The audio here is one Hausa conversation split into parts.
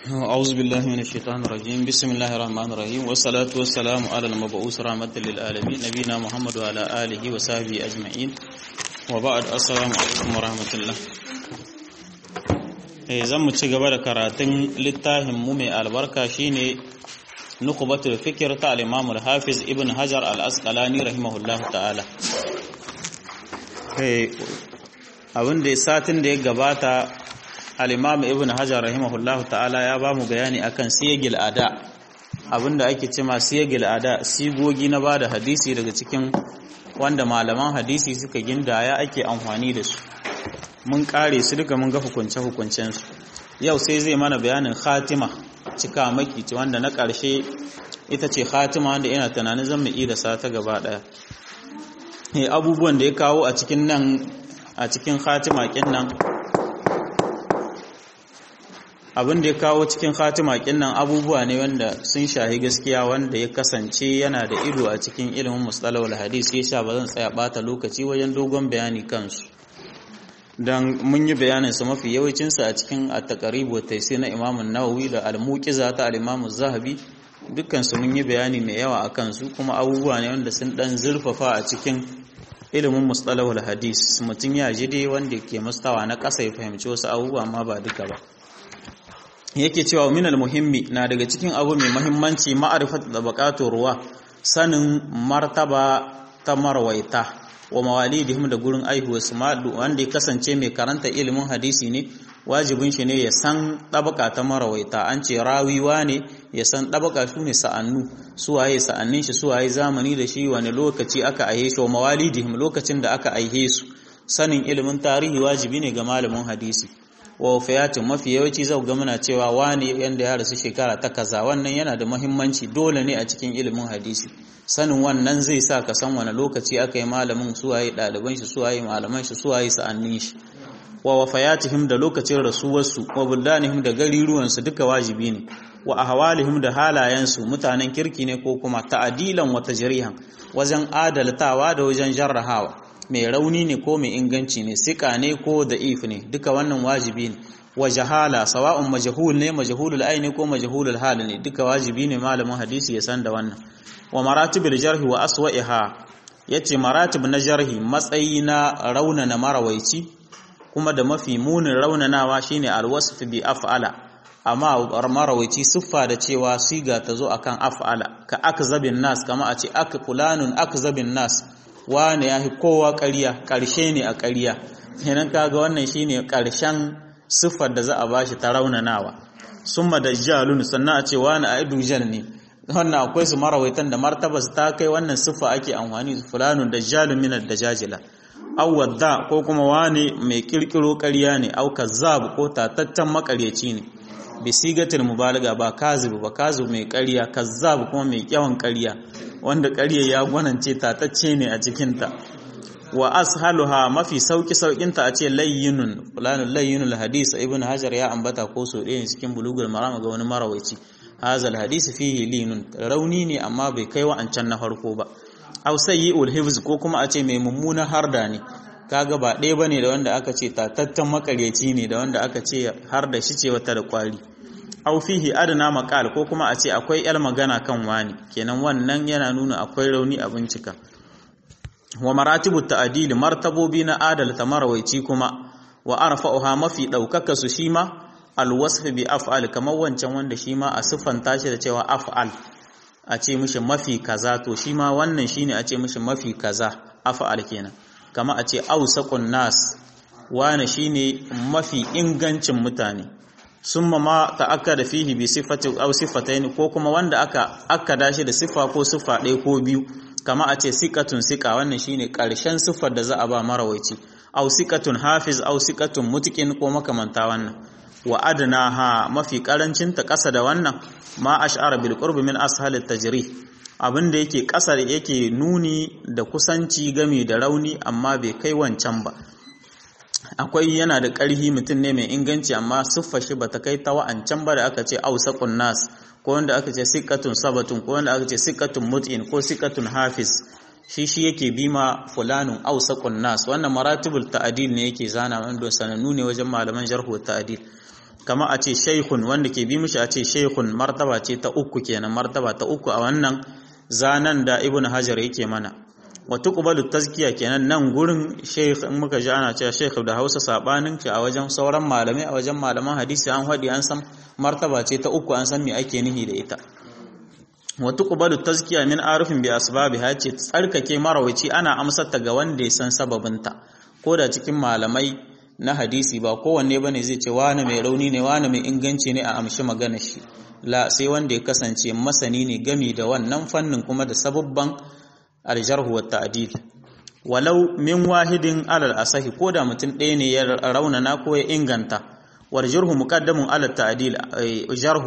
أعوذ بالله من الشيطان الرجيم بسم الله الرحمن الرحيم والصلاة والسلام على المبعوث رحمة للعالمين نبينا محمد وعلى آله وصحبه أجمعين وبعد السلام عليكم ورحمة الله zan mu ci gaba da karatun littafin mu mai albarka shine nukubatul fikir ta al-Imam al-Hafiz Ibn Hajar al-Asqalani rahimahullah ta'ala abin da satin da ya gabata al-Imam Ibn Hajar rahimahullah ta'ala ya ba mu bayani akan siyagil ada abinda ake cewa siyagil ada sigogi na bada hadisi daga cikin wanda malaman hadisi suka gindaya ake amfani da su mun kare su duka mun ga hukunce-hukuncensu yau sai zai mana bayanin khatima cika maki ce wanda na ƙarshe ita ce khatima wanda ina tunanin zan mu da sata gaba ɗaya abubuwan da ya kawo a cikin nan a cikin khatima kin nan abin da ya kawo cikin khatima kin nan abubuwa ne wanda sun shahi gaskiya wanda ya kasance yana da ido a cikin ilimin mustalahul hadis yasa ba zan tsaya bata lokaci wajen dogon bayani kansu don mun yi bayaninsa mafi yawancinsa a cikin at-taqrib taisi na Imam nawawi da al-Muqiza ta al-Imam zahabi dukkansu mun yi bayani mai yawa a kansu kuma abubuwa ne wanda sun dan zurfafa a cikin ilimin mustalahul hadis mutum ya ji dai wanda ke mustawa na ƙasa ya fahimci wasu abubuwa amma ba duka ba yake cewa min al-muhimmi na daga cikin abu mai muhimmanci ma'rifatu tabaqatu ruwa sanin martaba ta marwaita wa mawalidihim da gurin aihuwarsu wanda ya kasance mai karanta ilimin hadisi ne wajibin shi ne ya san ɗabaka ta marawaita an ce rawiwa ne ya san ɗabaka su ne sa'annu suwaye sa'annin shi suwaye zamani da shi wani lokaci aka aihe shi wa mawalidihim lokacin da aka aihe su sanin ilimin tarihi wajibi ne ga malamin hadisi wa wafayatin mafi yawanci zau ga muna cewa wani yanda ya rasu shekara ta kaza wannan yana da muhimmanci dole ne a cikin ilimin hadisi sanin wannan zai sa ka san wani lokaci aka yi malamin suwaye ɗaliban shi suwaye malaman shi suwaye sa'annin shi wa wafayatihim da lokacin rasuwarsu wa buldanihim da gariruwansu duka wajibi ne wa ahwalihim da halayensu mutanen kirki ne ko kuma ta'adilan wa tajrihan wajen adaltawa da wajen jarrahawa mai rauni ne ko mai inganci ne sika ne ko da'if ne duka wannan wajibi ne wa jahala sawa'un majhul ne majhulul aini ko majhulul hal ne duka wajibi ne malamin hadisi ya san da wannan wa maratibul jarhi wa aswa'iha yace maratib na jarhi matsayi na raunana marawaici kuma da mafi munin raunanawa shine alwasf bi af'ala amma marawaici siffa da cewa siga ta zo akan af'ala ka akzabin nas kama a ce ak fulanun akzabin nas wane yahi kowa ƙarya ƙarshe ne a ƙarya kenan kaga wannan shine ƙarshen siffar da za a bashi ta raunanawa summa dajjalun sannan a ce wani a dujal ne wannan akwai su marawaitan da martabas ta kai wannan siffa ake amfani da fulanun dajjalun min ad-dajajila aw wadda ko kuma wani mai kirkiro ƙarya ne aw kazzab ko tatattan makaryaci ne bi sigatil mubalaga ba kazib ba kazib mai ƙarya kazzab kuma mai yawan ƙarya wanda ƙarya ya gwanance tatacce ne a cikin ta wa ashaluha mafi sauki saukinta a ce layyinun fulanun layyinul hadis ibn hajar ya ambata ko so ɗaya cikin bulugul maram ga wani marawaici hazal hadisi fihi linun rauni ne amma bai kai wa'ancan na farko ba aw sayyi'ul hifz ko kuma a ce mai mummuna harda ne kaga ba ɗaya bane da wanda aka ce tatattan makaryaci ne da wanda aka ce har da shi ce wata da kwari aw fihi adna maqal ko kuma a ce akwai yar magana kan wani kenan wannan yana nuna akwai rauni a bincika wa maratibu ta'dil martabobi na adalta marawaici kuma wa arfa'uha mafi daukaka su shi ma alwasf bi af'al kamar wancan wanda shi ma a siffanta shi da cewa af'al a ce mishi mafi kaza to shi ma wannan shine a ce mishi mafi kaza af'al kenan kama a ce ausaqun nas wane shine mafi ingancin mutane summa ma ta'akkada fihi bi sifati aw sifatayn ko kuma wanda aka akkada shi da siffa ko siffa ɗaya ko biyu kama a ce siqatun siqa wannan shine ƙarshen siffar da za a ba marawaici aw siqatun hafiz aw siqatun mutqin ko makamanta wannan wa adnaha mafi karancin ta ƙasa da wannan ma ash'ara bil qurb min ashal at tajrih abinda yake ƙasar yake nuni da kusanci game da rauni amma bai kai wancan ba akwai yana da ƙarhi mutum ne mai inganci amma siffar shi bata kai ta wa'ancan ba da aka ce ausaqun nas ko wanda aka ce siqatun sabatun ko wanda aka ce siqatun mut'in ko siqatun hafiz shi shi yake bima fulanun ausaqun nas wannan maratibul ta'dil ne yake zana wanda sanannu ne wajen malaman jarh wa ta'dil kama a ce shaykhun wanda ke bi mishi a ce shaykhun martaba ce ta uku kenan martaba ta uku a wannan zanan da ibnu hajar yake mana wa tuqbalu tazkiya kenan nan gurin shaykh in muka ji ana cewa shaykh da Hausa sabanin shi a wajen sauran malamai a wajen malaman hadisi an hadi an san martaba ce ta uku an san me ake nihi da ita wa tuqbalu tazkiya min arifin bi asbabiha ce tsarkake marawaci ana amsar ta ga wanda ya san sababinta ko da cikin malamai na hadisi ba kowanne bane zai ce wani mai rauni ne wani mai inganci ne a amshi magana shi la sai wanda ya kasance masani ne gami da wannan fannin kuma da sababban aljarhu wa ta'dil walau min wahidin alal asahi ko da mutum ɗaya ne ya raunana ko ya inganta wal jarhu muqaddamun alal ta'dil jarhu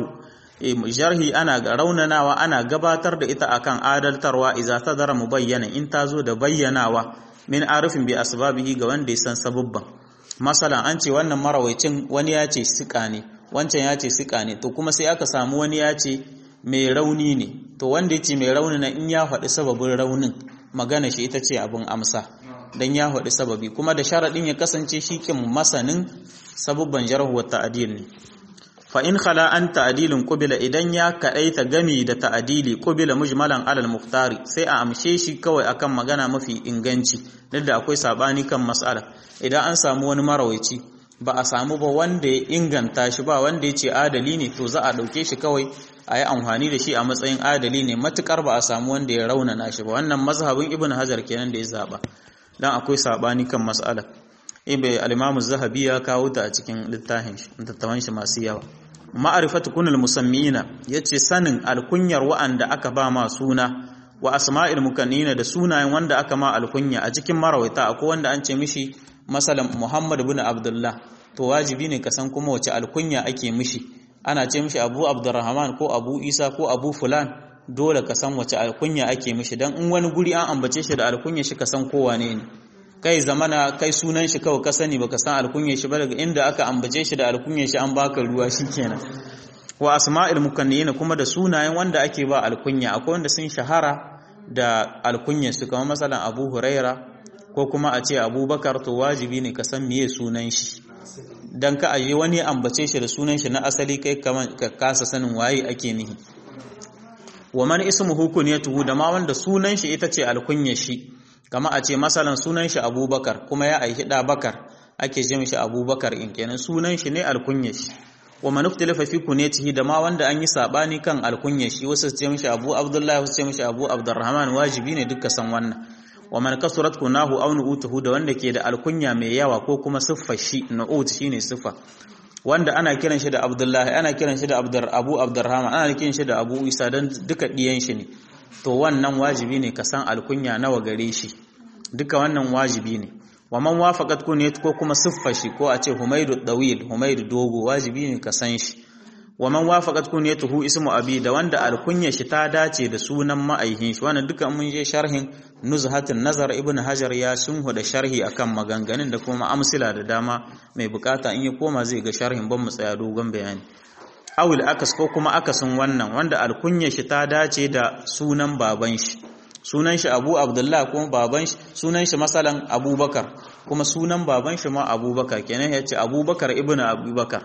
jarhi ana raunanawa ana gabatar da ita akan adaltarwa idza tadara mubayyana in ta zo da bayyanawa min arifin bi asbabihi ga wanda ya san sababban masalan an ce wannan marawaicin wani ya ce sika ne wancan ya ce sika ne to kuma sai aka samu wani ya ce mai rauni ne to wanda ya ce mai rauni na in ya faɗi sababin raunin magana shi ita ce abin amsa don ya faɗi sababi kuma da sharaɗin ya kasance shi kin masanin sabubban jarhuwar ta'adil ne fa in khala an ta'adilin qubila idan ya kaɗaita gami da ta'adili qubila mujmalan alal muftari sai a amshe shi kawai akan magana mafi inganci duk da akwai sabani kan mas'ala idan an samu wani marawaici ba a samu ba wanda ya inganta shi ba wanda ya ce adali ne to za a ɗauke shi kawai a yi amfani da shi a matsayin adali ne matukar ba a samu wanda ya raunana shi ba wannan mazhabin ibn hajar kenan da ya zaba dan akwai sabani kan mas'ala ibe al-imam zahabi ya kawo ta a cikin littafin shi tattawan shi masu yawa ma'rifatu kunul musammina yace sanin alkunyar wa'anda aka ba ma suna wa asma'il mukannina da sunayen wanda aka ma alkunya a cikin marawaita akwai wanda an ce mishi masalan Muhammad ibn Abdullah to wajibi ne ka san kuma wace alkunya ake mishi ana ce mishi Abu Abdurrahman ko Abu Isa ko Abu Fulan dole ka san wace alkunya ake mishi dan in wani guri an ambace shi da alkunya shi ka san ko wane ne kai zamana kai sunan shi kawai ka sani baka san alkunya shi ba daga inda aka ambace shi da alkunya shi an baka ruwa shikenan wa asma'il mukannina kuma da sunayen wanda ake ba alkunya akwai wanda sun shahara da alkunya su kamar masalan Abu Huraira ko kuma a ce Abubakar to wajibi ne ka san meye sunan shi dan ka aje wani ambace shi da sunan shi na asali kai kaman ka kasa sanin waye ake nihi wa man ismuhu kunyatuhu da ma wanda sunan shi ita ce alkunya shi kama a ce masalan sunan shi Abubakar kuma ya aihi da Bakar ake ce mishi Abubakar in kenan sunan shi ne alkunya shi wa man ikhtalafa fi kunyatihi da ma wanda an yi sabani kan alkunya shi wasu ce mishi Abu Abdullah wasu ce mishi Abu Abdurrahman wajibi ne duka san wannan wa man kasurat kunahu aw nu'utuhu da wanda ke da alkunya mai yawa ko kuma siffar shi nu'ut shine siffa wanda ana kiran shi da Abdullahi ana kiran shi da Abdur Abu Abdurrahman ana kiran shi da Abu Isa dan duka diyan shi ne to wannan wajibi ne ka san alkunya nawa gare shi duka wannan wajibi ne wa man wafaqat kunyat ko kuma siffar shi ko a ce Humaydu Dawil Humaydu Dogo wajibi ne ka san shi wa man wafaqat kunyatuhu ismu abi da wanda alkunya shi ta dace da sunan ma'aihin shi wannan duka mun je sharhin nuzhatun nazar ibn hajar ya sunhu da sharhi akan maganganun da kuma amsila da dama mai bukata in ya koma zai ga sharhin ban mu tsaya dogon bayani awil akas ko kuma akasin wannan wanda alkunya shi ta dace da sunan baban shi sunan shi abu abdullah kuma baban shi sunan shi masalan abubakar kuma sunan baban shi ma abubakar kenan ya ce abubakar ibn abubakar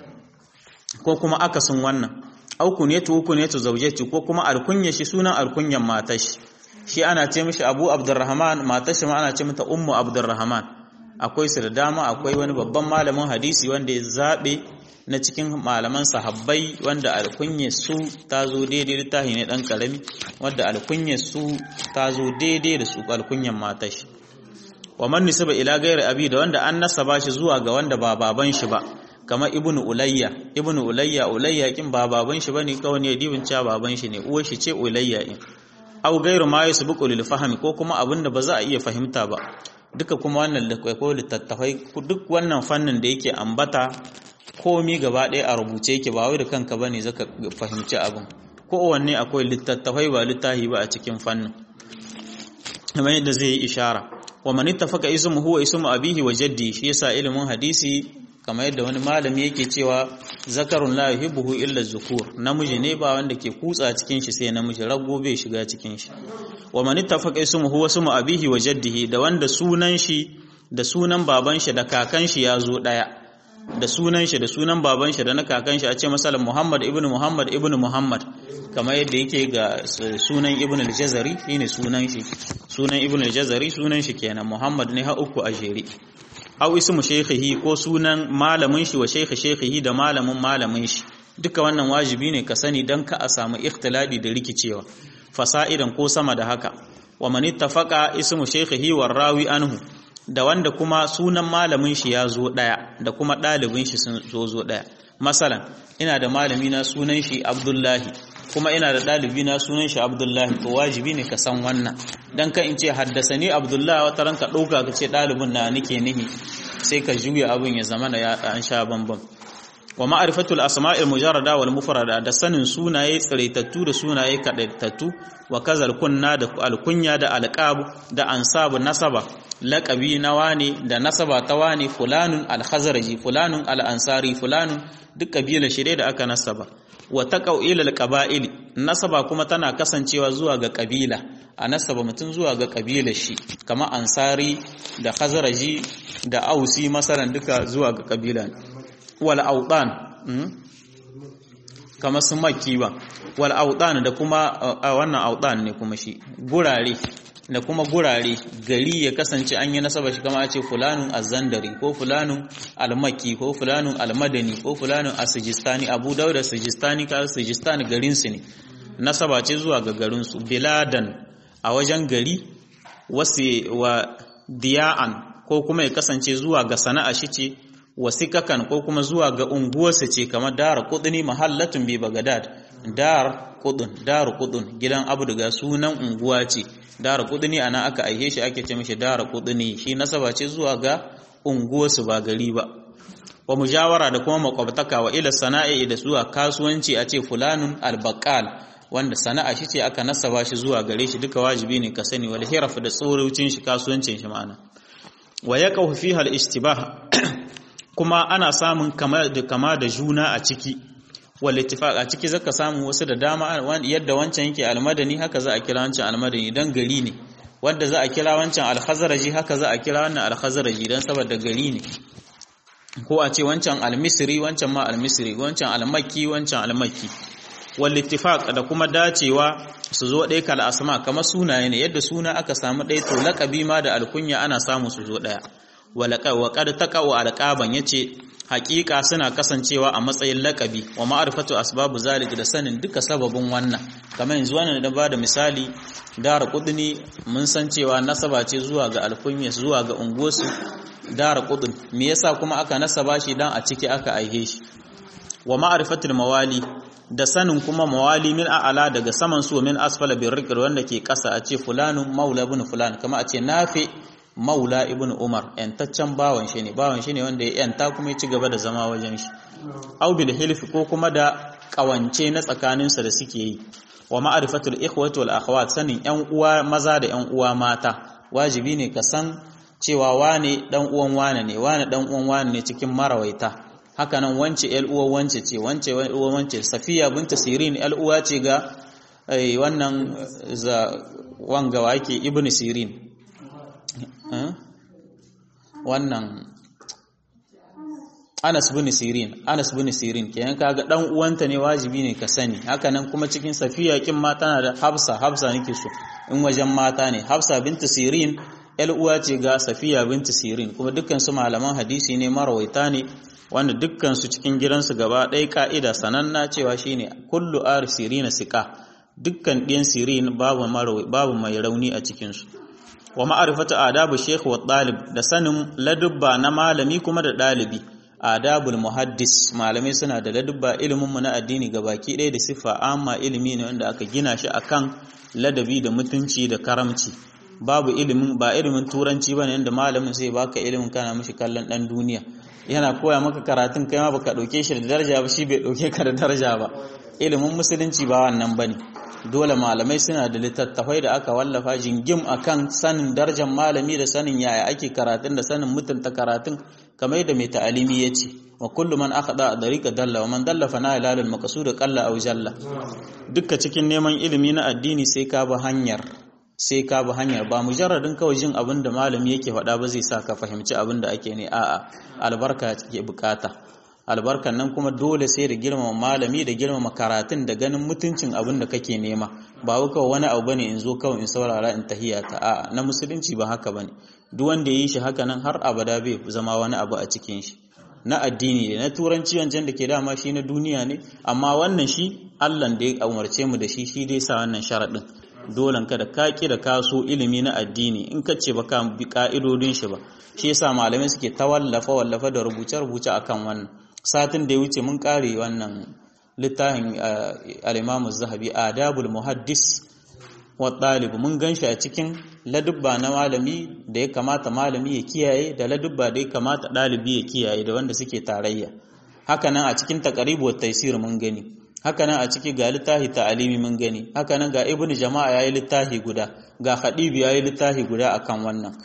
ko kuma akasin wannan au kunyatu kunyatu zawjati ko kuma alkunya shi sunan alkunyan matar shi shi ana ce mishi Abu Abdurrahman matar shi ma ana ce mata Ummu Abdurrahman akwai su da dama akwai wani babban malamin hadisi wanda ya zabe na cikin malaman sahabbai wanda alkunya su ta zo daidai da tahi ne dan karami wanda alkunya su ta zo daidai da su alkunyan matar shi wa man nisaba ila ghairi abi da wanda an nasaba shi zuwa ga wanda ba baban shi ba kamar ibnu ulayya ibnu ulayya ulayya kin ba baban shi bane kawai ne dibin cewa baban shi ne uwar shi ce ulayya in aw gairu ma yasbuqu lil fahmi ko kuma abinda ba za a iya fahimta ba duka kuma wannan da ko littattafai duk wannan fannin da yake ambata komi gaba ɗaya a rubuce yake ba wai da kanka bane zaka fahimci abin ko wanne akwai littattafai ba littahi ba a cikin fannin kamar yadda zai yi ishara wa man ittafaqa ismuhu wa ismu abihi wa jaddi shi yasa ilimin hadisi kamar yadda wani malami yake cewa zakarun la yuhibbuhu illa zukur namiji ne ba wanda ke kutsa cikin shi sai namiji rago bai shiga cikin shi wa man ittafaqa ismuhu wa ismu abihi wa jaddihi da wanda sunan shi da sunan baban shi da kakan shi ya zo daya da sunan shi da sunan baban shi da na kakan shi a ce masalan Muhammad ibn Muhammad ibn Muhammad kamar yadda yake ga sunan ibn al-Jazari shine sunan shi sunan ibn al-Jazari sunan shi kenan Muhammad ne ha uku a jere aw ismu shaykhihi ko sunan malamin shi wa shaykhi shaykhihi da malamin malamin shi duka wannan wajibi ne ka sani dan ka a samu ikhtiladi da rikicewa fasa'idan ko sama da haka wa man ittafaqa ismu shaykhihi war rawi anhu da wanda kuma sunan malamin shi ya zo daya da kuma dalibin shi sun zo zo daya masalan ina da malami na sunan shi Abdullahi kuma ina da dalibi na sunan shi Abdullahi to wajibi ne ka san wannan dan ka in ce haddasani Abdullahi wata ranka dauka ka ce dalibin na nake nihi sai ka juya abin ya zama da ya an sha bambam wa ma'rifatul asma'il mujarrada wal mufrada da sanin sunaye tsiraitattu da sunaye kadaitattu wa kazal kunna da alkunya da alqab da ansabu nasaba laqabi na wani da nasaba ta wani fulanun alkhazraji fulanun alansari fulanun duk kabila shire da aka nasaba wa taqau ila alqaba'il nasaba kuma tana kasancewa zuwa ga kabila a nasaba mutum zuwa ga kabila shi kama ansari da khazraji da ausi masalan duka zuwa ga kabila wal autan kama su makki ba wal autan da kuma wannan autan ne kuma shi gurare da kuma gurare gari ya kasance an yi nasaba shi kama a ce fulanun azandari ko fulanun almaki ko fulanun almadani ko fulanun asijistani abu dauda sijistani ka sijistani garinsu ne nasaba ce zuwa ga garinsu biladan a wajen gari wasu wa diya'an ko kuma ya kasance zuwa ga sana'a shi ce wasikakan ko kuma zuwa ga unguwarsa ce kamar dar kudini mahallatun bi bagadad dar kudun dar kudun gidan abu daga sunan unguwa ce dar kudini ana aka aihe shi ake ce mishi dar kudini shi nasaba ce zuwa ga unguwarsu ba gari ba wa mujawara da kuma makwabtaka wa ila sana'i da zuwa kasuwanci a ce fulanun albaqal wanda sana'a shi ce aka nasaba shi zuwa gare shi duka wajibi ne ka sani wal hiraf da tsorucin shi kasuwancin shi ma'ana wa yaqahu fiha al istibah kuma ana samun kama da kama da juna a ciki wal ittifaq a ciki zaka samu wasu da dama yadda wancan yake almadani haka za a kira wancan almadani dan gari ne wanda za a kira wancan alkhazraji haka za a kira wannan alkhazraji dan saboda gari ne ko a ce wancan almisri wancan ma almisri wancan almakki wancan almakki wal ittifaq da kuma dacewa su zo ɗaya kal asma kamar sunaye ne yadda suna aka samu ɗaya to laqabi ma da alkunya ana samu su zo ɗaya wa qad taqau alqaban yace haƙiƙa suna kasancewa a matsayin laqabi wa ma'rifatu asbabu zalik da sanin duka sababin wannan kamar yanzu wannan da bada misali dara kudni mun san cewa nasaba ce zuwa ga alkunya zuwa ga unguwarsu dara kudin me yasa kuma aka nasaba shi dan a ciki aka aihe shi wa ma'rifatul mawali da sanin kuma mawali min a'ala daga saman su min asfala bir rikr wanda ke kasa a ce fulanun maula ibn fulan kama a ce nafi maula ibn umar yantaccen bawan shi ne bawan shi ne wanda ya yanta kuma ya ci gaba da zama wajen shi au bil hilf ko kuma da kawance na tsakaninsa da suke yi wa ma'rifatul ikhwati wal akhawat sanin yan uwa maza da yan uwa mata wajibi ne ka san cewa wane dan uwan wane ne wane dan uwan wane ne cikin marawaita haka nan wance yar uwa wance ce wance uwa wance safiya binta sirin yar uwa ce ga wannan za wanga wake ibnu sirin wannan Anas bin Sirin Anas bin Sirin kenan kaga dan uwanta ne wajibi ne ka sani haka nan kuma cikin Safiya kin ma tana da Hafsa Hafsa nake so in wajen mata ne Hafsa binta Sirin yar uwa ce ga Safiya binta Sirin kuma dukkan su malaman hadisi ne marawaita ne wanda dukkan su cikin gidansu gaba ɗaya ka'ida sananna cewa shine kullu ar sirina siqa dukkan ɗiyan sirin babu babu mai rauni a cikin su wa ma'arifatu adabu sheikh wa ɗalib da sanin ladubba na malami kuma da ɗalibi adabul muhaddis malamai suna da ladubba ilimin mu na addini baki ɗaya da siffa amma ilimi ne wanda aka gina shi akan ladabi da mutunci da karamci babu ilimin ba ilimin turanci bane yanda malamin sai baka ilimin kana mishi kallon dan duniya yana koya maka karatun kai ma baka dauke shi da daraja ba shi bai dauke ka da daraja ba ilimin musulunci ba wannan bane dole malamai suna da littattafai da aka wallafa jingim akan sanin darajar malami da sanin yaya ake karatun da sanin mutunta karatun kamar yadda mai ta'alimi ya ce wa kullu man akhada a dariqa dalla wa man dalla fa na ilalul maqsud qalla aw jalla dukka cikin neman ilimi na addini sai ka bi hanyar sai ka bi hanyar ba mujarradin kawai jin abin da malami yake faɗa ba zai sa ka fahimci abin da ake ne a'a albarka ke bukata albarkan nan kuma dole sai da girmama malami da girmama karatun da ganin mutuncin abin da kake nema ba wai kawai wani abu bane in zo kawai in saurara in tahiya ta a'a na musulunci ba haka bane duk wanda ya yi shi haka nan har abada bai zama wani abu a cikin shi na addini ne na turanci wancan da ke dama shi na duniya ne amma wannan shi Allah da ya umarce mu da shi shi dai sa wannan sharaɗin dolan ka da ka da kaso ilimi na addini in ka ce baka bi ka'idodin shi ba shi yasa malamai suke ta wallafa wallafa da rubuce rubuce akan wannan satin da ya wuce mun kare wannan littafin al-Imam zahabi Adabul Muhaddis wa ɗalibu mun gan shi a cikin ladubba na malami da ya kamata malami ya kiyaye da ladubba da ya kamata ɗalibi ya kiyaye da wanda suke tarayya hakanan a cikin taqribu wat taysir mun gani hakanan a ciki ga littafi ta'alimi mun gani hakanan ga ibn jama'a yayi littafi guda ga khadibi yayi littafi guda akan wannan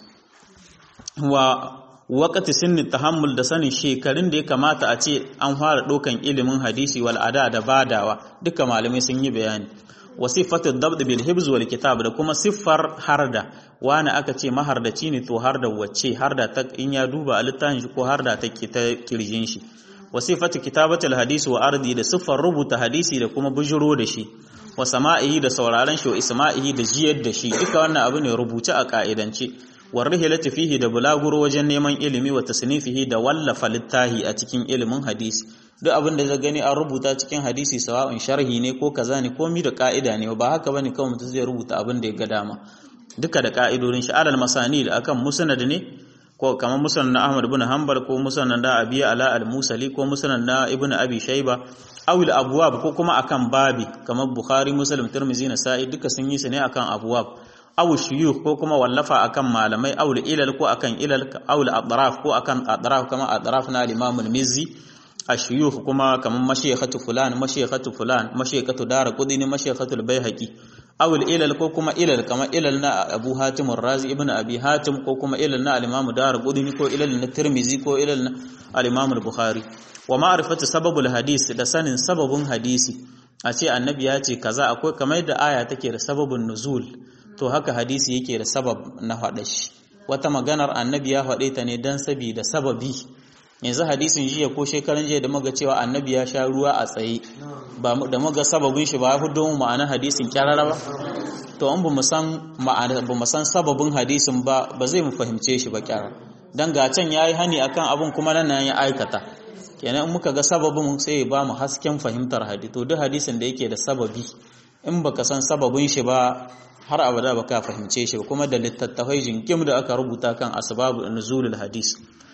wa waqti sinni tahammul da sanin shekarun da ya kamata a ce an fara ɗaukan ilimin hadisi wal ada da badawa duka malamai sun yi bayani wa sifatu dabd bil hibz wal kitab da kuma siffar harda wani aka ce mahardaci ne to harda wacce harda ta in ya duba a littafin shi ko harda ta ta kirjin shi wa sifatu kitabati al hadisi wa ardi da siffar rubuta hadisi da kuma bujuro da shi wa sama'ihi da sauraron shi wa isma'ihi da jiyar da shi duka wannan abu ne rubuce a ka'idance wa rihilati fihi da bulaguro wajen neman ilimi wa tasnifihi da wallafa littahi a cikin ilimin hadisi duk abin da zai gani an rubuta cikin hadisi sawa'un sharhi ne ko kaza ne ko mi da ka'ida ne ba haka bane kawai mutum zai rubuta abin da ya ga dama duka da ka'idodin shi alal masani da akan musnad ne ko kamar musnad na Ahmad ibn Hanbal ko musnad na Abi Ala al-Musali ko musnad na Ibn Abi Shayba aw al-abwab ko kuma akan babi kamar Bukhari Muslim Tirmidhi Nasa'i duka sun yi su ne akan abwab aw shuyukh ko kuma wallafa akan malamai aw ilal ko akan ilal aw al-adraf ko akan adraf kama adraf na al-Imam al-Mizzi ashuyukh kuma kaman mashayikhatu fulan mashayikhatu fulan mashayikhatu dara qudini mashayikhatu al-baihaqi aw al-ilal ko kuma ilal kama ilal na Abu Hatim ar-Razi ibn Abi Hatim ko kuma ilal na al-Imam dara qudini ko ilal na Tirmizi ko ilal na al-Imam al-Bukhari wa ma'rifatu sababul hadis da sanin sababun hadisi a ce annabi ya ce kaza akwai kamar yadda aya take da sababun nuzul to haka hadisi yake da sabab na faɗa shi wata maganar annabi ya faɗe ta ne don sabida sababi yanzu hadisin jiya ko shekaran jiya da muga cewa annabi ya sha ruwa a tsaye ba da muga sababin shi ba ya fito mu ma'ana hadisin kyarara ba to an ba mu san ma'ana ba mu san sababin hadisin ba ba zai mu fahimce shi ba kyara dan ga can yayi hani akan abun kuma nan ya aikata kenan in muka ga sababin sai ya ba mu hasken fahimtar hadisi to duk hadisin da yake da sababi in baka san sababin shi ba har abada baka fahimce shi ba kuma da littattafai jinkim da aka rubuta kan asbabu nuzulul hadis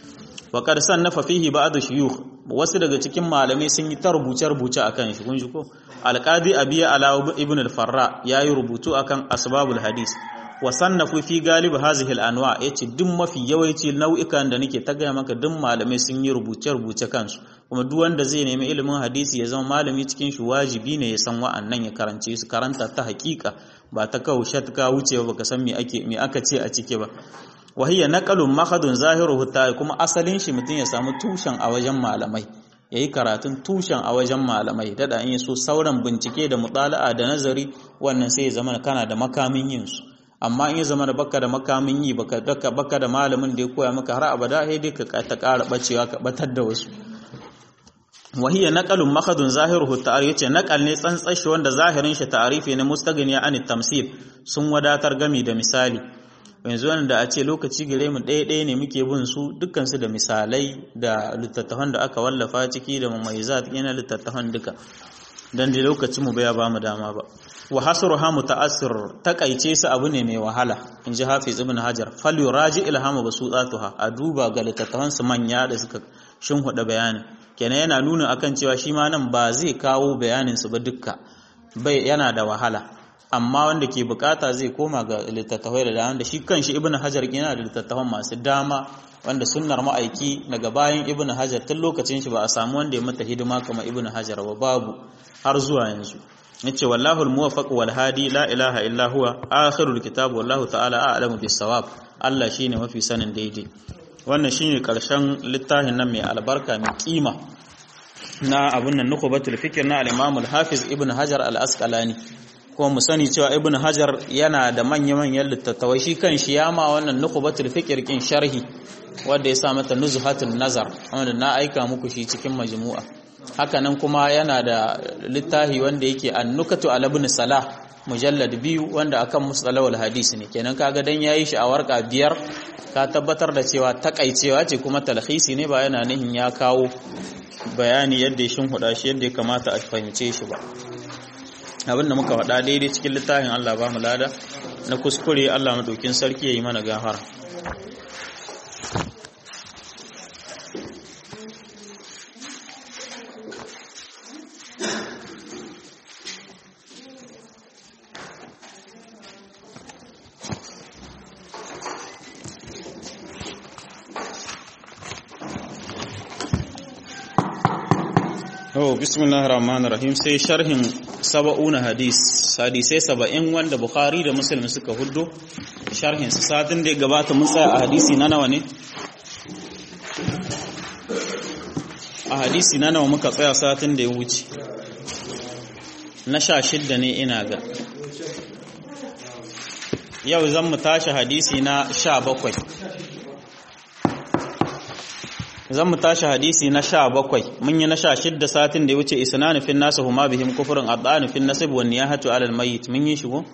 wa qad sannafa fihi ba'd shuyukh wasu daga cikin malamai sun yi ta rubuce rubuce akan shi kun ji ko alqadi abiya ala ibn al-farra yayi rubutu akan asbabul hadis wa sannafu fi galib hazihi al-anwa yace duk mafi yawanci nau'ikan da nake ta gaya maka duk malamai sun yi rubuce rubuce kansu kuma duk wanda zai nemi ilimin hadisi ya zama malami cikin shi wajibi ne ya san wa'annan ya karance su karanta ta hakika ba ta kawo shatka wuce ba ka san me ake me aka ce a cike ba wa hiya naqalun mahadun zahiruhu ta kuma asalin shi mutum ya samu tushen a wajen malamai yayi karatun tushen a wajen malamai dada in so sauran bincike da mutala'a da nazari wannan sai ya zama kana da makamin yin su amma in ya zama da baka da makamin yi baka daka baka da malamin da ya koya maka har abada sai dai ka ta ƙara bacewa ka batar da wasu wahiyya naqalun makhadun zahiruhu ta'arif yace naqal ne tsantsashi wanda zahirin shi ta'arifi ne mustaghniya an tamsil sun wadatar gami da misali yanzu wanda a ce lokaci gare mu ɗaya ɗaya ne muke bin su dukkan su da misalai da littattafan da aka wallafa ciki da mumayyizat yana littattafan duka dan da lokacin mu baya ba mu dama ba wa hasruha muta'assir takaice su abu ne mai wahala in ji hafiz ibn hajar fal yuraji ilhamu basutatuha a duba ga littattafan su manya da suka shinhuda bayanin kenan yana nuna akan cewa shi ma nan ba zai kawo bayanin su ba dukka bai yana da wahala amma wanda ke bukata zai koma ga littattafai da dama da shi kanshi ibnu hajar yana da littattafan masu dama wanda sunnar ma'aiki daga bayan ibnu hajar tun lokacin shi ba a samu wanda ya mata hidima kamar ibnu hajar ba babu har zuwa yanzu yace wallahu almuwaffaq wal hadi la ilaha illa huwa akhirul kitab wallahu ta'ala a'lamu bis sawab Allah shine mafi sanin daidai wannan shine karshen littafin nan mai albarka mai kima na abun nan nukubatul fikr na al-Imam al-Hafiz Ibn Hajar al-Asqalani kuma mu sani cewa ibn hajar yana da manya-manyan littattafai shi kan shi ya ma wannan nukubatul fikir kin sharhi wanda ya sa mata nuzhatul nazar wanda na aika muku shi cikin majmu'a hakanan kuma yana da littafi wanda yake annukatu ala ibn salah mujallad biyu wanda akan mustalahul hadisi ne kenan kaga dan yayi shi a warka biyar ka tabbatar da cewa takaicewa ce kuma talhisi ne ba yana nihin ya kawo bayani yadda ya shinhuda shi yadda ya kamata a fahimce shi ba abinda muka faɗa daidai cikin littafin Allah ba mu lada na kuskure Allah madaukin sarki yayi mana gafara Oh, bismillahir rahmanir rahim sai sharhin saba'una hadis hadisai saba'in wanda bukhari da muslim suka huddo sharhin su satin da ya gabata mun tsaya a hadisi na nawa ne a hadisi na nawa muka tsaya satin da ya wuce na sha shidda ne ina ga yau zan mu tashi hadisi na sha bakwai zan mu tashi hadisi na sha bakwai mun yi na sha shidda satin da ya wuce isnanu fin nasu huma bihim kufurin addanu fin nasib wa niyahatu alal mayyit mun yi shigo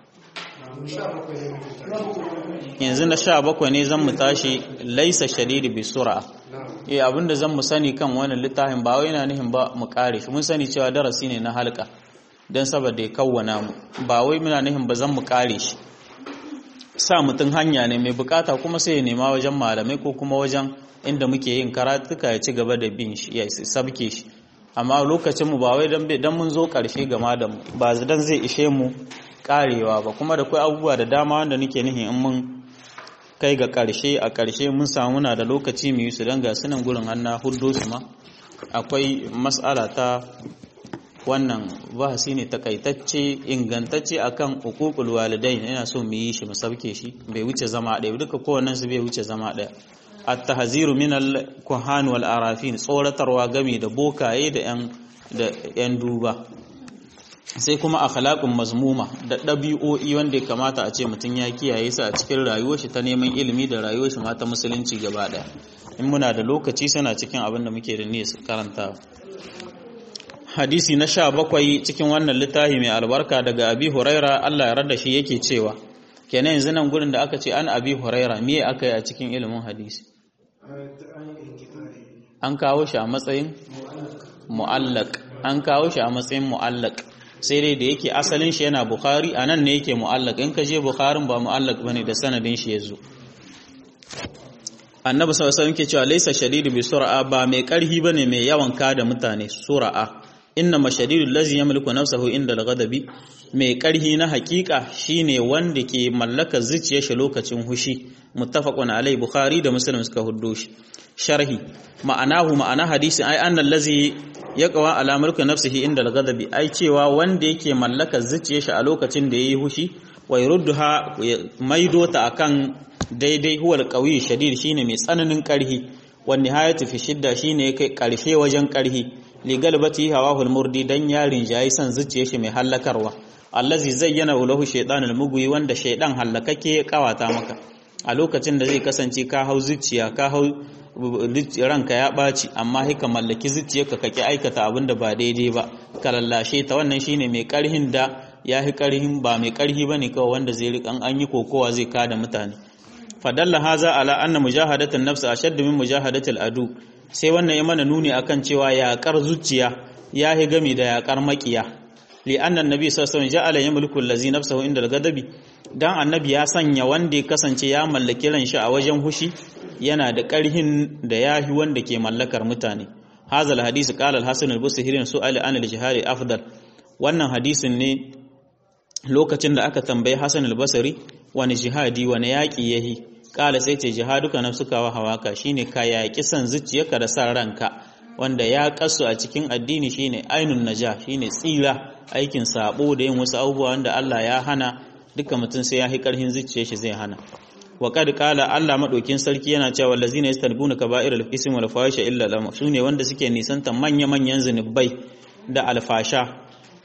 yanzu na sha bakwai ne zan mu tashi laisa shadidi bi sura eh abinda zan mu sani kan wannan littafin ba wai yana nihin ba mu kare shi mun sani cewa darasi ne na halka dan saboda ya kawwana mu ba wai muna nihin ba zan mu kare shi sa mutum hanya ne mai bukata kuma sai ya nema wajen malamai ko kuma wajen inda muke yin karatuka ya ci gaba da bin shi ya sabke shi amma lokacin mu ba wai dan mun zo karshe game da mu ba dan zai ishe mu karewa ba kuma da kai abubuwa da dama wanda nake nihin in mun kai ga karshe a karshe mun samu na da lokaci mu yi su dan ga sunan gurin hanna huddo su ma akwai mas'ala ta wannan bahasi ne takaitacce ingantacce akan uququl walidain ina so mu yi shi mu sabke shi bai wuce zama ɗaya duka kowannen su bai wuce zama ɗaya at-tahziru min al-kuhan wal arafin tsoratarwa game da bokaye da yan da yan duba sai kuma akhlaqun mazmuma da dabi'o'i wanda ya kamata a ce mutum ya kiyaye su a cikin rayuwar shi ta neman ilimi da rayuwar shi ma ta musulunci gaba daya in muna da lokaci suna cikin abin da muke da niyyar karanta hadisi na sha bakwai cikin wannan littafi mai albarka daga abi huraira Allah ya rada shi yake cewa kenan yanzu nan gurin da aka ce an abi huraira me aka yi a cikin ilimin hadisi an kawo shi a matsayin mu'allaq an kawo shi a matsayin mu'allaq sai dai da yake asalin shi yana bukhari a nan ne yake mu'allaq in ka je bukharin ba mu'allaq bane da sanadin shi yazo annabi sallallahu alaihi wasallam ke cewa laysa shadidu bi sur'a ba mai karhi bane mai yawan kada mutane sur'a inna mashadidul lazi yamliku nafsahu inda al-ghadabi mai karhi na hakika shine wanda ke mallaka zuciyar shi lokacin hushi muttafaqun alai bukhari da muslim suka huddo shi sharhi ma'anahu ma'ana hadisi ai annal lazi yaqwa ala mulki nafsihi inda al-ghadabi ai cewa wanda yake mallaka zuciyar shi a lokacin da yayi hushi wa yurduha maido ta akan daidai huwal qawi shadid shine mai tsananin karhi wa nihayatu fi shidda shine kai karshe wajen karhi ligalbati hawahul murdi dan yarin jayi san zuciye shi mai hallakarwa allazi zayyana lahu shaytanul mugwi wanda shaydan hallakake ya kawata maka a lokacin da zai kasance ka hau zuciya ka hau ranka ya baci amma hika mallaki zuciyarka kake aikata abin da ba daidai ba ka lallashe ta wannan shine mai karhin da ya fi karhin ba mai karhi bane kawai wanda zai rikan an yi kokowa zai kada mutane fadalla haza ala anna mujahadatan nafs ashaddu min mujahadatil adu sai wannan ya mana nuni akan cewa yaƙar zuciya ya yi gami da yaƙar maƙiya li'annan nabi sallallahu alaihi wasallam ja'ala yamliku allazi nafsahu inda al-ghadabi dan annabi ya sanya wanda ya kasance ya mallaki ran shi a wajen hushi yana da ƙarhin da yahi wanda ke mallakar mutane hazal hadisi qala al-hasan al-busri su'ali an al-jihad afdal wannan hadisin ne lokacin da aka tambayi hasan al-basri wani jihadi wani yaƙi yahi kala sai ce jihaduka nafsuka wa hawaka shine ka yaƙi san zuciyarka da san ranka wanda ya kasu a cikin addini shine ainun naja shine tsira aikin sabo da yin wasu abubuwa wanda Allah ya hana duka mutum sai ya hi karhin zuciyar shi zai hana wa kad qala Allah madaukin sarki yana cewa wallazina yastanbuna kaba'irul ismi wal fahisha illa lam sune wanda suke nisanta manya manyan zinubai da alfasha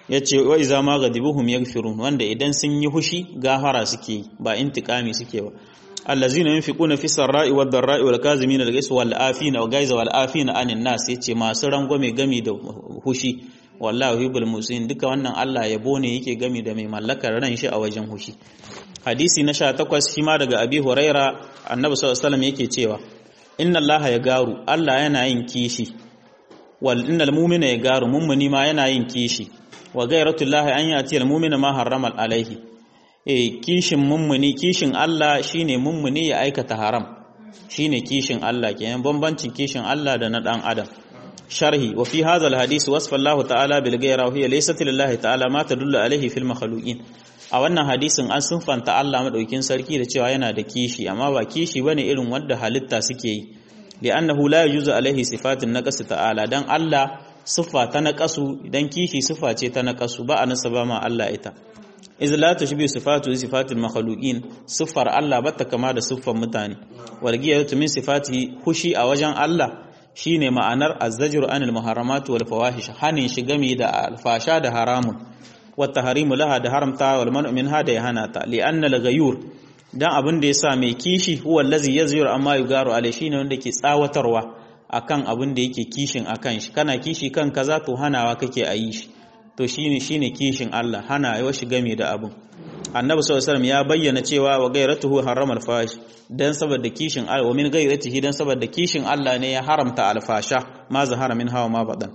yace wa iza ma ghadibuhum yaghfirun wanda idan sun yi hushi gafara suke ba intikami suke ba allazina yunfiquna fi sarra'i wad dharra'i wal kazimin al ghais wal afina wa gaiza wal afina anin nas yace masu rangwame gami da hushi wallahi yuhibbul musin duka wannan Allah yabo ne yake gami da mai mallakar ran shi a wajen hushi hadisi na 18 shi ma daga abi huraira annabi sallallahu alaihi wasallam yake cewa inna allaha ya garu Allah yana yin kishi wal innal mu'mina ya garu mummuni ma yana yin kishi wa gairatullahi an yati al mu'mina ma harrama alaihi eh kishin mummuni kishin Allah shine mummuni ya aikata haram shine kishin Allah kenan bambancin kishin Allah da na dan adam sharhi wa fi hadha al hadith wasfa Allah ta'ala bil ghaira wa hiya laysat lillahi ta'ala ma tadullu alaihi fil makhluqin a wannan hadisin an sunfanta Allah madaukin sarki da cewa yana da kishi amma ba kishi bane irin wanda halitta suke yi li'annahu la yujuzu alaihi sifatun naqas ta'ala dan Allah siffa ta naqasu idan kishi siffa ce ta naqasu ba a nasaba ma Allah ita iz la tushbi sifatu sifatil makhluqin siffar Allah bata kama da siffar mutane wargiyatu min sifatihi hushi a wajen Allah shine ma'anar azzajru anil muharramat wal fawahish hanin shi game da alfasha da haramun wata harimu laha da haramta wal man'u minha da ya hana ta li anna al ghayur dan abin da yasa mai kishi huwa allazi yazjur amma yugaru alai shine wanda ke tsawatarwa akan abin da yake kishin akan shi kana kishi kan kaza to hanawa kake a yi shi to shine shine kishin Allah hana yawa shi game da abin annabi sallallahu alaihi wasallam ya bayyana cewa wa gairatuhu harrama al-fahish dan saboda kishin Allah wa min gairatihi dan saboda kishin Allah ne ya haramta al-fasha ma zahara min hawa ma badan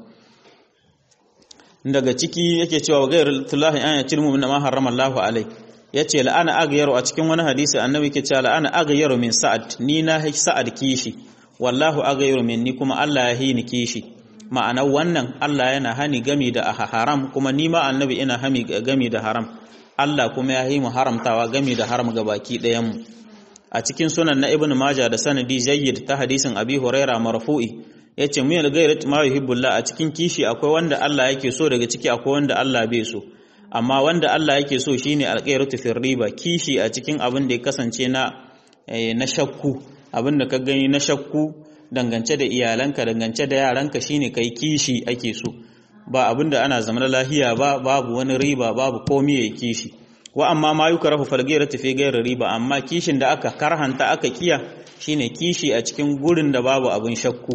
daga ciki yake cewa wa gairatullahi an yatil mu'min ma harrama Allahu alai yace la'ana aghyaru a cikin wani hadisi annabi yake cewa la'ana aghyaru min sa'ad ni na sa'ad kishi wallahu aghyaru minni kuma Allah ya hini kishi ma'ana wannan Allah yana hani gami da haram kuma ni ma annabi ina hami gami da haram Allah kuma ya yi mu haramtawa gami da haram ga baki ɗayan mu a cikin sunan na ibnu maja da sanadi jayyid ta hadisin abi huraira marfu'i yace mu yal gairat ma yuhibbullah a cikin kishi akwai wanda Allah yake so daga ciki akwai wanda Allah bai so amma wanda Allah yake so shine alqairatu fir riba kishi a cikin abin da ya kasance na na shakku abin da ka gani na shakku dangance da iyalanka dangance da yaranka shine kai kishi ake so ba abinda ana zama lahiya ba babu wani riba babu komai ya kishi wa amma ma yukrahu falgira tafi gairar riba amma kishin da aka karhanta aka kiya shine kishi a cikin gurin da babu abin shakku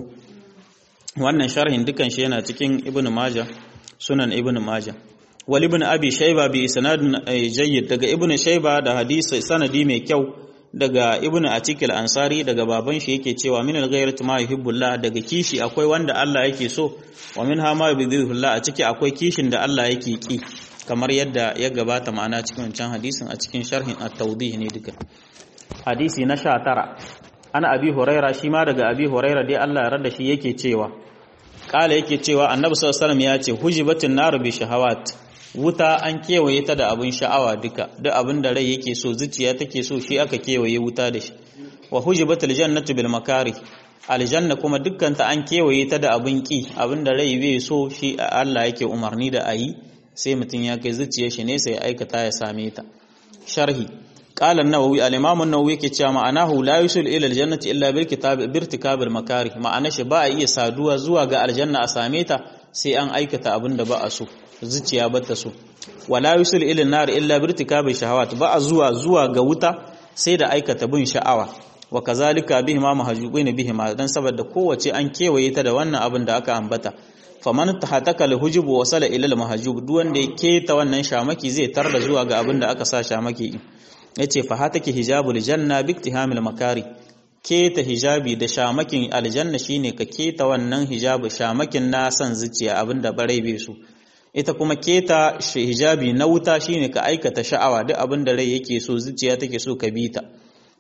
wannan sharhin dukan shi yana cikin ibn majah sunan ibn majah wal ibn abi shayba bi sanadin jayyid daga ibn shayba da hadisi sanadi mai kyau daga ibnu atikil ansari daga baban shi yake cewa min al-ghayrat ma yuhibbullah daga kishi akwai wanda Allah yake so wa min ha ma yubghidullah a ciki akwai kishin da Allah yake ki kamar yadda ya gabata ma'ana cikin wancan hadisin a cikin sharhin at-tawdih ne duka hadisi na 19 ana abi huraira shi ma daga abi huraira dai Allah ya rada shi yake cewa kala yake cewa annabi sallallahu alaihi wasallam ya ce hujibatun nar bi shahawat wuta an kewaye ta da abin sha'awa duka duk abin da rai yake so zuciya take so shi aka kewaye wuta da shi wa hujibatul jannatu bil makari aljanna kuma dukkan ta an kewaye ta da abin ki abin da rai bai so shi Allah yake umarni da ayi sai mutum ya kai zuciyar shi ne sai aikata ya same ta sharhi qala an-nawawi al-imam an-nawawi yake cewa ma'anahu la yusul ila al-jannati illa bil kitab birtikabil makari ma'ana shi ba a iya saduwa zuwa ga aljanna a same ta sai an aikata abin da ba a so zuciya bata so wala yusul ila nar illa birtikabi shahawat ba zuwa zuwa ga wuta sai da aikata bin sha'awa wa kazalika bihima mahjubin bihima dan saboda kowace an kewaye ta da wannan abin da aka ambata faman tahataka alhujub wa wasala ila almahjub duk wanda ya keta wannan shamaki zai tarda zuwa ga abin da aka sa shamaki yace fa hataki hijabul janna biktihamil makari keta hijabi da shamakin aljanna shine ka keta wannan hijabu shamakin na san zuciya abinda barai bai so ita kuma keta hijabi na wuta shine ka aikata sha'awa duk abin da rai yake so zuciya take so ka bi ta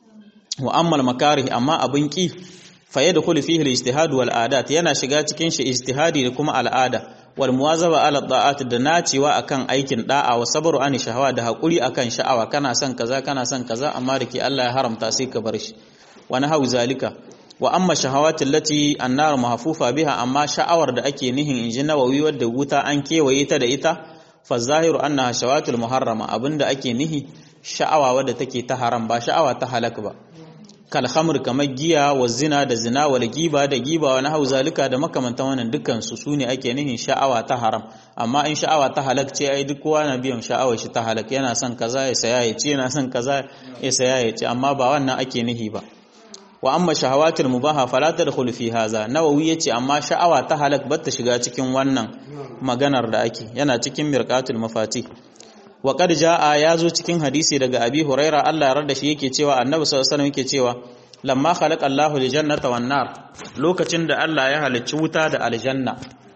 wa ammal makarih amma abin ki fa yadkhulu fihi al-ijtihad wal adat yana shiga cikin shi ijtihadi da kuma al'ada wal muwazaba ala da'at da nacewa akan aikin da'a wa sabru an shahawa da hakuri akan sha'awa kana son kaza kana son kaza amma da ke Allah ya haramta sai ka bar shi wa nahawu zalika wa amma shahawatin lati annar mahfufa biha amma sha'awar da ake nihin inji nawawi wadda wuta an kewaye ta da ita fa zahiru annaha shawatul muharrama abinda ake nihi sha'awa wadda take ta haram ba sha'awa ta halak ba kal khamr kamar giya wa zina da zina wal giba da giba wa nahau zalika da makamantan wannan dukkan su sune ake nihin sha'awa ta haram amma in sha'awa ta halak ce ai duk kowa na biyan sha'awar shi ta halak yana son kaza ya saya ya ce yana son kaza ya saya ya ce amma ba wannan ake nihi ba wa amma shahawatul mubaha fala tadkhul fi hadha nawawi yace amma sha'awa ta halak bata shiga cikin wannan maganar da ake yana cikin mirqatul mafati wa qad jaa yazo cikin hadisi daga abi huraira Allah ya rada shi yake cewa annabi sallallahu alaihi wasallam yake cewa lamma khalaqa Allahu aljannata wan nar lokacin da Allah ya halicci wuta da aljanna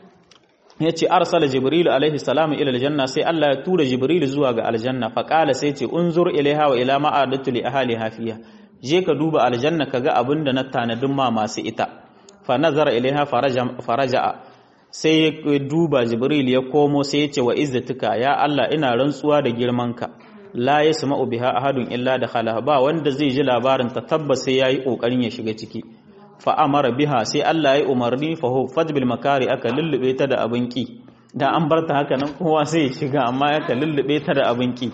yace arsala jibril alaihi salam ila aljanna sai Allah ya tura jibril zuwa ga aljanna fa qala sai ce unzur ilaiha wa ila ma'adatu li ahliha fiha je ka duba aljanna kaga abinda na tanadin ma masu ita fa nazara ilaiha faraja sai ya duba jibril ya komo sai ya ce wa izzatuka ya Allah ina rantsuwa da girmanka la yasma'u biha ahadun illa dakhala ba wanda zai ji labarin ta tabbas sai yayi kokarin ya shiga ciki fa amara biha sai Allah ya umarni fa hu fadbil makari aka lullube ta da abin ki da an barta haka nan kowa sai ya shiga amma aka lullube ta da abin ki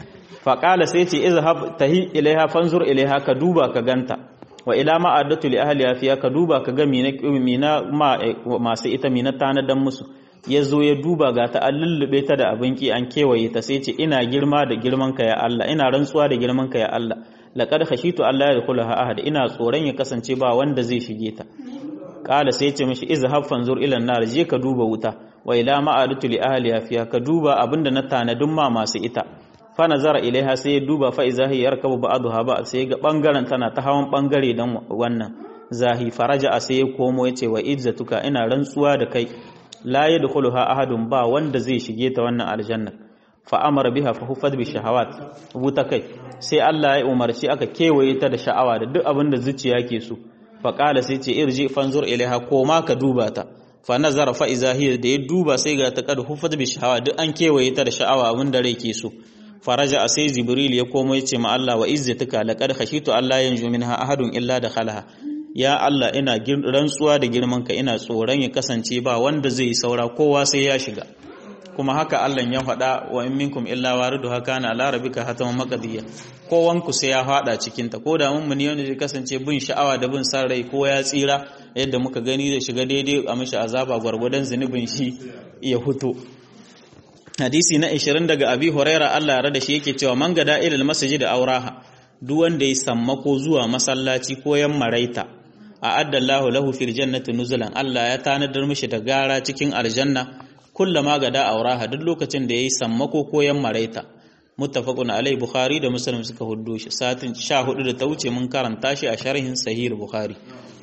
fa qala sai ce izhab tahi ilaiha fanzur ilaiha ka duba ka ganta wa ila ma addatu li ahliha fiya ka duba ka ga mina mina ma masu ita mina tanadan musu ya zo ya duba ga ta an lullube ta da abin ki an kewaye ta sai ce ina girma da girman ka ya Allah ina rantsuwa da girman ka ya Allah laqad khashitu Allah ya yadkhulaha ahad ina tsoron ya kasance ba wanda zai shige ta kala sai ce mishi izhab fanzur ila nar je ka duba wuta wa ila ma addatu li ahliha fiya ka duba abinda na tanadin ma masu ita fa nazara ilaiha sai ya duba fa iza hiya yarkabu ba'daha ba sai ga bangaren tana ta hawan bangare dan wannan zahi faraja sai ya komo yace wa izzatuka ina rantsuwa da kai la yadkhuluha ahadun ba wanda zai shige ta wannan aljanna fa amara biha fa hufat bi shahawat wuta kai sai Allah ya umarci aka kewaye ta da sha'awa da duk abin da zuciya ke so fa qala sai ce irji fanzur ilaiha koma ka duba ta fa nazara fa iza hiya da ya duba sai ga ta kad hufat bi shahawa duk an kewaye ta da sha'awa abin da rai ke so faraja sai jibril ya komo ya ce ma Allah wa izzatuka laqad khashitu Allah yanju minha ahadun illa dakhalaha ya Allah ina rantsuwa da girmanka ina tsoron ya kasance ba wanda zai yi saura kowa sai ya shiga kuma haka Allah ya faɗa wa in minkum illa waridu haka na ala rabbika hataman maqdiya kowanku sai ya faɗa cikin ta ko da mun ne wanda zai kasance bin sha'awa da bin san rai ko ya tsira yadda muka gani da shiga daidai a mishi azaba gwargwadon zunubin shi ya huto hadisi na 20 daga abi huraira Allah ya rada shi yake cewa man gada ilal masjid auraha duk wanda ya sammako zuwa masallaci ko yan maraita a addallahu lahu fil jannati nuzulan Allah ya tanadar mishi da gara cikin aljanna kullama gada auraha duk lokacin da yayi sammako ko yan maraita muttafaqun alai bukhari da muslim suka huddo shi satin 14 da ta wuce mun karanta shi a sharhin sahih bukhari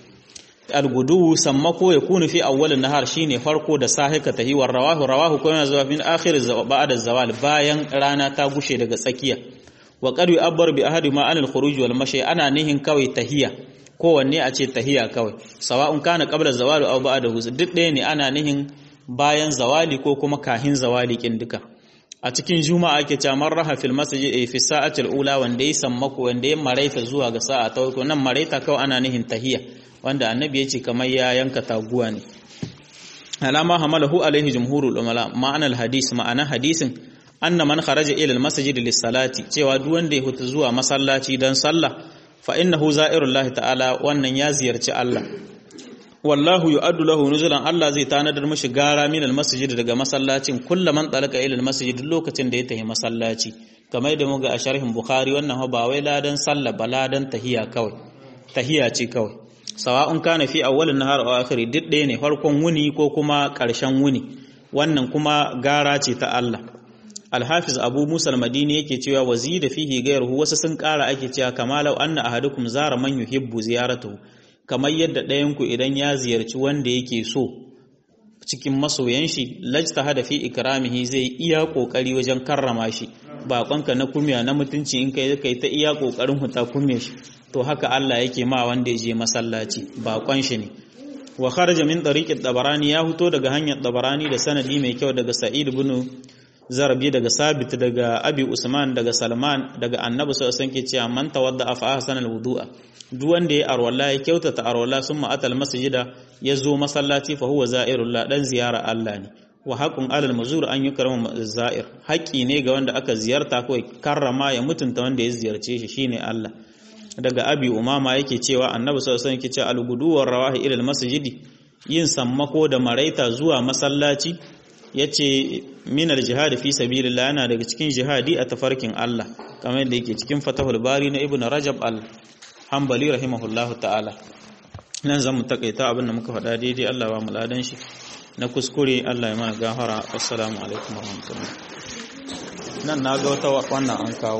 algudu sammako ya kunu fi awwalin nahar shine farko da sahika tahiwar rawahu rawahu kuma zuwa min akhir ba'da zawal bayan rana ta gushe daga tsakiya wa qad yu'abbar bi ahadi ma anil khuruj wal mashi ana nihin kawai tahiya kowanne a ce tahiya kawai sawa'un kana qabla zawali aw ba'dahu duk ɗaya ne ana nihin bayan zawali ko kuma kahin zawali kin duka a cikin juma'a ake cewa man raha fil masjid fi sa'ati al-ula wanda ya sammako wanda ya maraita zuwa ga sa'a ta uku nan maraita kawai ana nihin tahiya wanda annabi ya ce kamar ya yanka taguwa ne alama hamalahu alaihi jumhurul umala ma'anar hadis ma'ana hadisin anna man kharaja ila al-masjid lis-salati cewa duk wanda ya huta zuwa masallaci dan sallah fa innahu za'irullahi ta'ala wannan ya ziyarci Allah wallahu yu'addu lahu nuzulan Allah zai tanadar mishi gara min al-masjid daga masallacin kullaman talaka ila al-masjid lokacin da ya tafi masallaci kamar da muga a sharhin bukhari wannan ba wai ladan sallah ba ladan tahiya kawai tahiya ce kawai sawa'un kana fi awwalin nahar aw akhiri duk ɗaya ne farkon wuni ko kuma ƙarshen wuni wannan kuma gara ce ta Allah Al-Hafiz Abu Musa al-Madini yake cewa wazida fihi ghayruhu wasu sun ƙara ake cewa kama law anna ahadukum zara man yuhibbu ziyaratuhu kamar yadda ɗayan ku idan ya ziyarci wanda yake so cikin masoyan shi lajtahada fi ikramihi zai iya kokari wajen karrama shi bakonka na kumya na mutunci in kai kai ta iya kokarin huta kumya shi to haka Allah yake ma wanda ya je masallaci bakon shi ne wa kharaja min tariqit tabarani ya huto daga hanyar tabarani da sanadi mai kyau daga sa'id ibn zarbi daga sabit daga abi usman daga salman daga annabi sallallahu alaihi wasallam ke cewa man tawadda fa ahsana alwudu'a duk wanda ya arwalla ya kyautata arwalla summa atal masjida ya zo masallaci fa huwa za'irullah dan ziyara Allah ne wa haqqun alal mazur an yukrama za'ir haƙi ne ga wanda aka ziyarta ko karrama ya mutunta wanda ya ziyarce shi shine Allah daga abi umama yake cewa annabi sallallahu alaihi wasallam yake cewa al-guduwar rawahi ila al-masjidi yin sammako da maraita zuwa masallaci yace min al-jihad fi sabilillah yana daga cikin jihadi a tafarkin Allah kamar yadda yake cikin fatahul bari na ibnu rajab al-hanbali rahimahullahu ta'ala nan zamu takaita abin da muka faɗa daidai Allah ba mu ladan shi na kuskure Allah ya mana gafara assalamu alaikum warahmatullahi nan na ga wata wannan an kawo